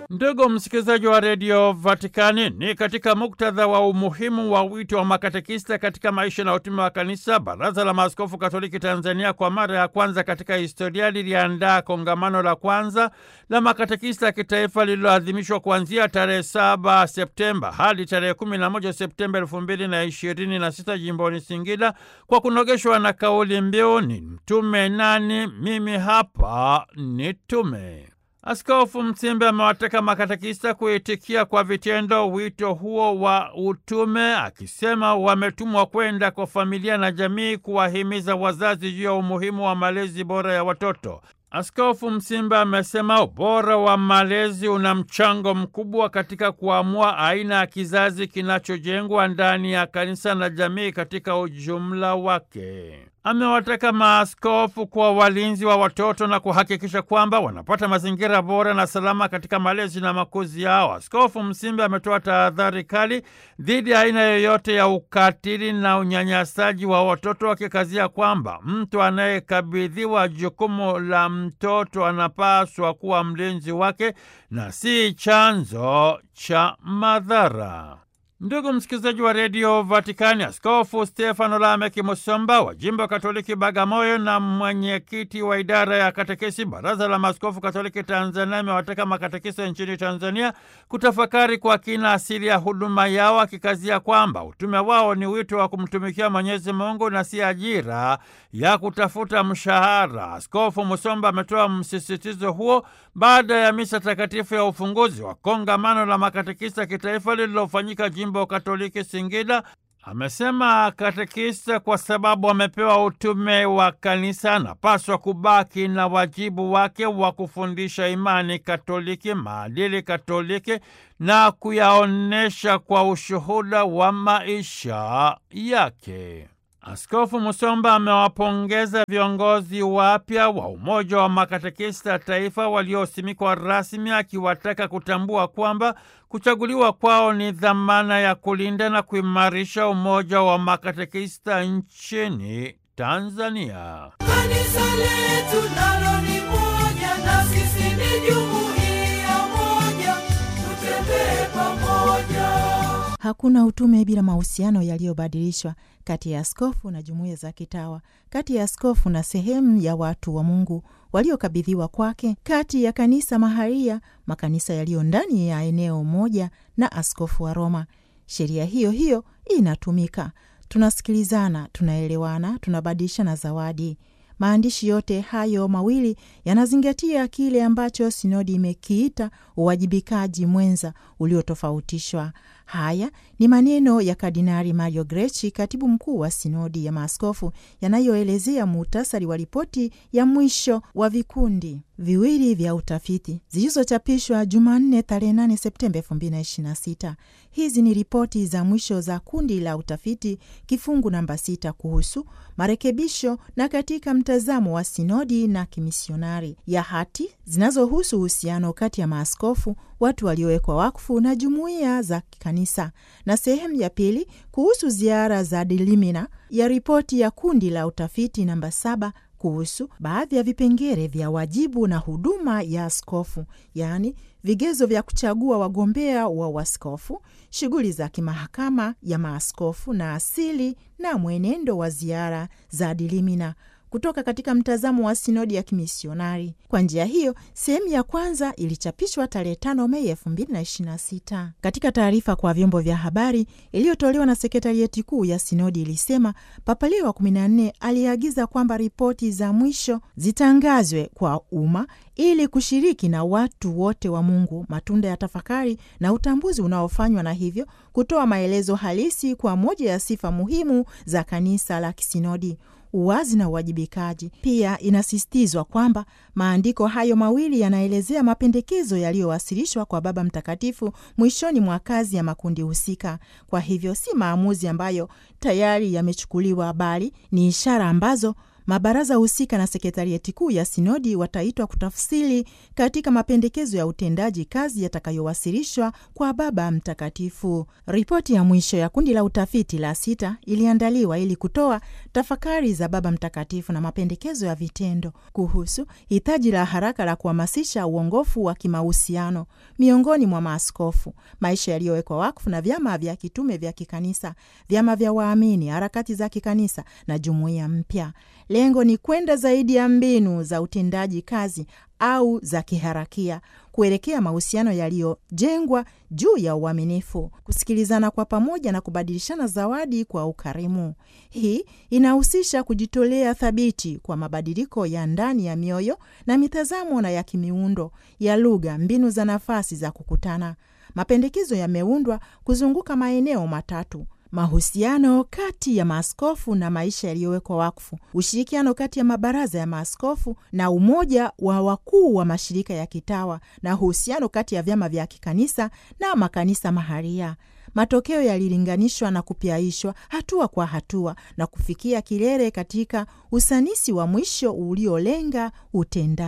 Ndugu msikilizaji wa redio Vatikani, ni katika muktadha wa umuhimu wa wito wa makatekista katika maisha na utume wa kanisa, Baraza la Maaskofu Katoliki Tanzania kwa mara ya kwanza katika historia liliandaa kongamano la kwanza la makatekista ya kitaifa lililoadhimishwa kuanzia tarehe 7 Septemba hadi tarehe 11 Septemba elfu mbili na ishirini na sita jimboni Singida, kwa kunogeshwa na kauli mbiu ni mtume nani? Mimi hapa ni tume. Askofu Msimbe amewataka makatekista kuitikia kwa vitendo wito huo wa utume, akisema wametumwa kwenda kwa familia na jamii kuwahimiza wazazi juu ya umuhimu wa malezi bora ya watoto. Askofu Msimbe amesema ubora wa malezi una mchango mkubwa katika kuamua aina ya kizazi kinachojengwa ndani ya kanisa na jamii katika ujumla wake. Amewataka maaskofu kuwa walinzi wa watoto na kuhakikisha kwamba wanapata mazingira bora na salama katika malezi na makuzi yao. Askofu Msimbe ametoa tahadhari kali dhidi ya aina yoyote ya ukatili na unyanyasaji wa watoto, akikazia kwamba mtu anayekabidhiwa jukumu la mtoto anapaswa kuwa mlinzi wake na si chanzo cha madhara. Ndugu msikilizaji wa redio Vatikani, Askofu Stefano Lameki Musomba wa jimbo Katoliki Bagamoyo na mwenyekiti wa idara ya katekesi Baraza la Maaskofu Katoliki Tanzania amewataka makatekesi nchini Tanzania kutafakari kwa kina asili ya huduma yao, akikazia kwamba utume wao ni wito wa kumtumikia Mwenyezi Mungu na si ajira ya kutafuta mshahara. Askofu Musomba ametoa msisitizo huo baada ya misa takatifu ya ufunguzi wa kongamano la makatekista kitaifa lililofanyika jimbo Katoliki Singida. Amesema katekista kwa sababu amepewa utume wa kanisa anapaswa kubaki na wajibu wake wa kufundisha imani Katoliki, maadili Katoliki na kuyaonyesha kwa ushuhuda wa maisha yake. Askofu Musomba amewapongeza viongozi wapya wa Umoja wa Makatekista Taifa waliosimikwa rasmi, akiwataka kutambua kwamba kuchaguliwa kwao ni dhamana ya kulinda na kuimarisha umoja wa makatekista nchini Tanzania. Kanisa letu nalo ni moja na sisi ni jumuiya moja, tutembee pamoja. Hakuna utume bila mahusiano yaliyobadilishwa kati ya askofu na jumuiya za kitawa, kati ya askofu na sehemu ya watu wa Mungu waliokabidhiwa kwake, kati ya kanisa maharia, makanisa yaliyo ndani ya eneo moja, na askofu wa Roma. Sheria hiyo hiyo inatumika. Tunasikilizana, tunaelewana, tunabadilishana zawadi. Maandishi yote hayo mawili yanazingatia kile ambacho sinodi imekiita uwajibikaji mwenza uliotofautishwa. Haya ni maneno ya Kardinari Mario Grechi, katibu mkuu wa sinodi ya maaskofu, yanayoelezea muhtasari wa ripoti ya mwisho wa vikundi viwili vya utafiti zilizochapishwa Jumanne tarehe 8 Septemba 2026. Hizi ni ripoti za mwisho za kundi la utafiti kifungu namba sita kuhusu marekebisho na katika mtazamo wa sinodi na kimisionari ya hati zinazohusu uhusiano kati ya maaskofu, watu waliowekwa wakfu na jumuiya za kanisa, na sehemu ya pili kuhusu ziara za dilimina ya ripoti ya kundi la utafiti namba saba kuhusu baadhi ya vipengele vya wajibu na huduma ya askofu, yaani vigezo vya kuchagua wagombea wa waskofu, shughuli za kimahakama ya maaskofu na asili na mwenendo wa ziara za dilimina kutoka katika mtazamo wa sinodi ya kimisionari. Kwa njia hiyo, sehemu ya kwanza ilichapishwa tarehe 5 Mei 2026. Katika taarifa kwa vyombo vya habari iliyotolewa na sekretarieti kuu ya sinodi ilisema Papa Leo wa 14 aliagiza kwamba ripoti za mwisho zitangazwe kwa umma ili kushiriki na watu wote wa Mungu matunda ya tafakari na utambuzi unaofanywa na hivyo kutoa maelezo halisi kwa moja ya sifa muhimu za kanisa la kisinodi uwazi na uwajibikaji. Pia inasisitizwa kwamba maandiko hayo mawili yanaelezea mapendekezo yaliyowasilishwa kwa Baba Mtakatifu mwishoni mwa kazi ya makundi husika. Kwa hivyo si maamuzi ambayo tayari yamechukuliwa, bali ni ishara ambazo mabaraza husika na sekretarieti kuu ya sinodi wataitwa kutafsiri katika mapendekezo ya utendaji kazi yatakayowasilishwa kwa Baba Mtakatifu. Ripoti ya mwisho ya kundi la utafiti la sita iliandaliwa ili kutoa tafakari za Baba Mtakatifu na mapendekezo ya vitendo kuhusu hitaji la haraka la kuhamasisha uongofu wa kimahusiano miongoni mwa maaskofu, maisha yaliyowekwa wakfu na vyama vya kitume vya kikanisa, vyama vya waamini, harakati za kikanisa na jumuiya mpya. Lengo ni kwenda zaidi ya mbinu za utendaji kazi au za kiharakia kuelekea mahusiano yaliyojengwa juu ya uaminifu, kusikilizana kwa pamoja na kubadilishana zawadi kwa ukarimu. Hii inahusisha kujitolea thabiti kwa mabadiliko ya ndani ya mioyo na mitazamo na ya kimiundo ya lugha, mbinu za nafasi za kukutana. Mapendekezo yameundwa kuzunguka maeneo matatu: mahusiano kati ya maaskofu na maisha yaliyowekwa wakfu, ushirikiano kati ya mabaraza ya maaskofu na umoja wa wakuu wa mashirika ya kitawa, na uhusiano kati ya vyama vya kikanisa na makanisa maharia. Matokeo yalilinganishwa na kupyaishwa hatua kwa hatua na kufikia kilele katika usanisi wa mwisho uliolenga utendaji.